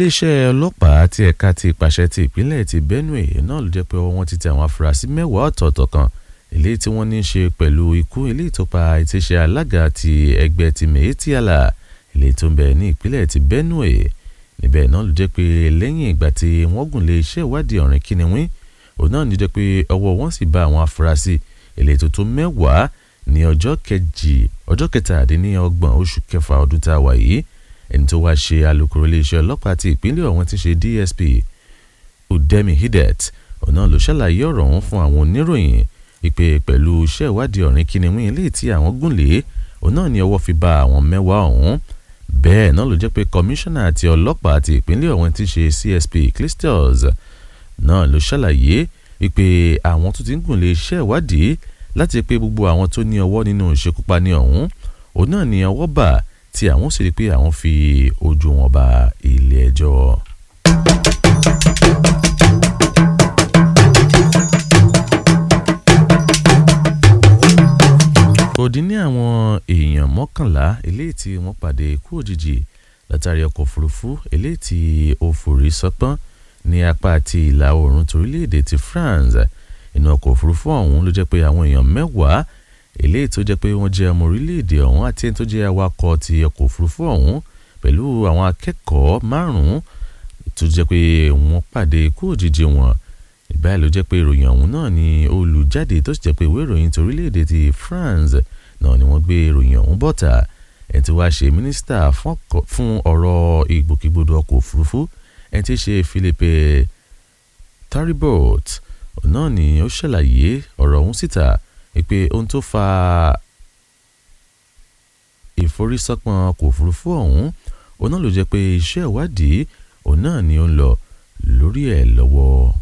iléeṣẹ́ ọlọ́pàá ti ẹ̀ka ti ìpàṣẹ ti ìpínlẹ̀ ti Benue náà ló jẹ́ pé wọ́n ti tẹ àwọn afurasí mẹ́wàá ọ̀tọ̀ọ̀tọ̀ kan eléyìí tí wọ́n ní í ṣe pẹ̀lú ikú eléyìí tó pa ìtíṣe alága ti ẹgbẹ́ ti Mèétíàlà eléyìí tó ń bẹ ní ìpínlẹ̀ ti Benue níbẹ̀ náà ló jẹ́ pé lẹ́yìn ìgbà tí wọ́n gùn lé iṣẹ́ ìwádìí ọ̀rìn kìnìún òun náà ní jẹ́ pé ọwọ́ wọn sì bá àwọn afurasí eléyìí tó tó mẹ́wàá ní ọjọ́ kejì ọjọ́ kẹtàdínlọ́gbọ̀n oṣù kẹfà ọdún tá a wà yìí ẹni tó wáá ṣe alukoro iléeṣẹ́ ọlọ́pàá ti ìpínlẹ̀ ọ̀hún ti ṣe DSP Udemi Hidet òun náà ló ṣàlàyé ọ̀rọ̀ ọ̀hún fún àwọn oníròyìn ìpè pẹ̀lú iṣẹ́ ìwádìí ọ̀rìn kìnìún eléyìí tí àwọn gùn lé òun náà ní ọwọ́ fi bá àwọn mẹ́wàá ọ̀hún bẹ́ẹ̀ náà ló jẹ́ pé kọmíṣánná àti ọlọ́pàá ti ìpínlẹ̀ ọ̀hún ti ṣe CSP Clistus náà ló ṣàlàyé ìpè àwọn tó ti ń gùn lé iṣẹ́ ìwádìí láti pé gbogbo àwọn tó ní ọwọ́ nínú ìṣekúpani ọ̀hún òun náà ní ọwọ́ bà tí àwọn sì rí pé àwọn fi ojú wọn ba ilé ẹjọ́. kò dín ní àwọn èèyàn mọ́kànlá eléyìí tí wọ́n pàdé ikú òjijì látàrí ọkọ̀ òfurufú eléyìí tí ó forí sọpọ́n ní apá àti ìlà oòrùn torílẹ̀-èdè ti France inú ọkọ̀ òfurufú ọ̀hún ló jẹ́ pé àwọn èèyàn mẹ́wàá eléyìí tó jẹ́ pé wọ́n jẹ́ ọmọ orílẹ̀-èdè ọ̀hún àti ẹni tó jẹ́ awakọ̀ ti ọkọ̀ òfurufú ọ̀hún pẹ̀lú àwọn akẹ́kọ̀ọ́ márùn-ún tó jẹ́ pé wọ́n pàdé ikú òjijì wọn ìbáyìí ló jẹ́ pé ìròyìn ọ̀hún náà ni olùjáde tó sì jẹ́ pé ìwé ìròyìn ti orílẹ̀-èdè ti France náà ni wọ́n gbé ìròyìn ọ̀hún bọ́ta ẹni tí wàá ṣe mínísítà fún ọ̀rọ̀ ìgbòkègbodò ọkọ̀ òfurufú ẹni tí í ṣe Philippe Taribot náà ni ó ṣàlàyé ọ̀rọ̀ ọ̀hún síta pé ohun tó fa ìforísọ́pọ̀n ọkọ̀ òfurufú ọ̀hún òun náà ló jẹ́ pé iṣẹ́ ìwádìí òun náà ni ó ń lọ lórí ẹ̀ lọ́wọ́.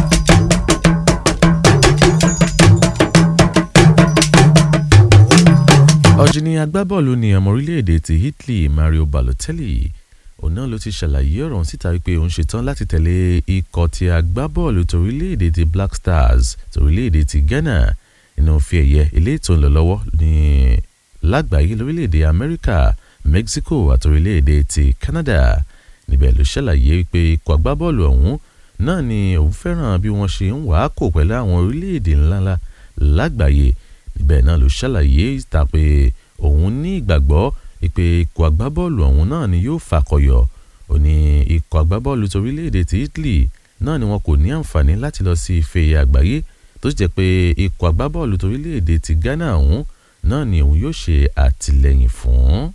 ọ̀jìnì agbábọ́ọ̀lù ní ọmọ orílẹ̀-èdè ti Italy Mario Balotelli òun náà ló ti ṣàlàyé ọ̀rọ̀ síta wípé òun ṣetán láti tẹ̀lé ikọ̀ ti agbábọ́ọ̀lù torílẹ̀-èdè ti Black Stars torílẹ̀-èdè ti Ghana nínú fi ẹ̀yẹ ilé ètò ń lọ lọ́wọ́ ní lágbàáyé lórílẹ̀‐èdè Amẹ́ríkà Mexico àti orílẹ̀‐èdè ti Canada níbẹ̀ ló ṣàlàyé pé ikọ̀ agbábọ́ọ̀lù ọ̀hún náà ni òun fẹ́ràn bí wọ́n ṣe ń wàá kò pẹ̀lú àwọn orílẹ̀‐èdè ńláńlá lágbàáyé níbẹ̀ náà ló ṣàlàyé ìta pé òun ní ìgbàgbọ́ pé ikọ̀ agbábọ́ọ̀lù ọ̀hún náà ni yóò fàkọyọ̀ ó ní ikọ̀ agbábọ́ọ̀lù torílẹ̀‐èdè ti Italy náà ni wọn kò ní àǹfààní láti lọ sí ife àgbáyé tó sì jẹ́ pé ikọ̀ agbábọ́ọ̀lù torílẹ̀‐èdè ti Ghana ọ̀hún náà ni òun yóò ṣe àtìlẹ́yìn fún.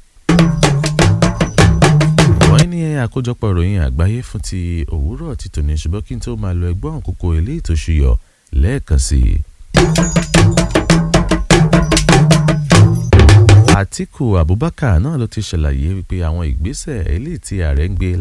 wọ́n ní àkójọpọ̀ ìròyìn àgbáyé fún ti òwúrọ̀ ti tòní ṣùgbọ́n kí n tó máa lọ ẹgbọ́n kókó eléyìí tó ṣùyọ̀ lẹ́ẹ̀kan sí i. Àtíkù Abubakar náà ló ti ṣàlàyé wípé àwọn ìgbésẹ̀ eléyìí tí ààrẹ ń gbé